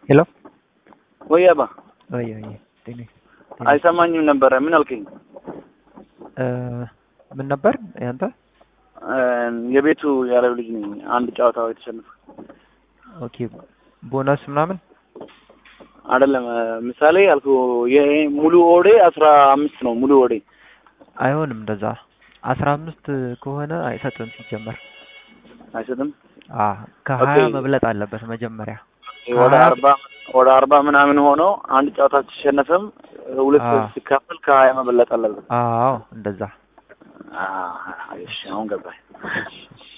ሄሎ ወይ አባ ወይ ወይ ጤና አይሰማኝም ነበረ። ምን አልከኝ? ምን ነበር ያንተ? የቤቱ ያለው ልጅ ነኝ። አንድ ጨዋታ የተሸነፈ ኦኬ ቦነስ ምናምን አይደለም። ምሳሌ አልኩ ይሄ ሙሉ ኦዴ አስራ አምስት ነው። ሙሉ ኦዴ አይሆንም እንደዛ አስራ አምስት ከሆነ አይሰጥም ሲጀመር አይሰጥም። አ ከሀያ ኦኬ። መብለጥ አለበት መጀመሪያ ወደ ከሀያ- አርባ ወደ አርባ ምናምን ሆኖ አንድ ጨዋታ ሲሸነፍም ሁለት አዎ። ሲካፈል ከሀያ መበለጥ አለበት። አዎ እንደዛ አዎ፣ እሺ አሁን ገባኝ። እሺ፣ እሺ።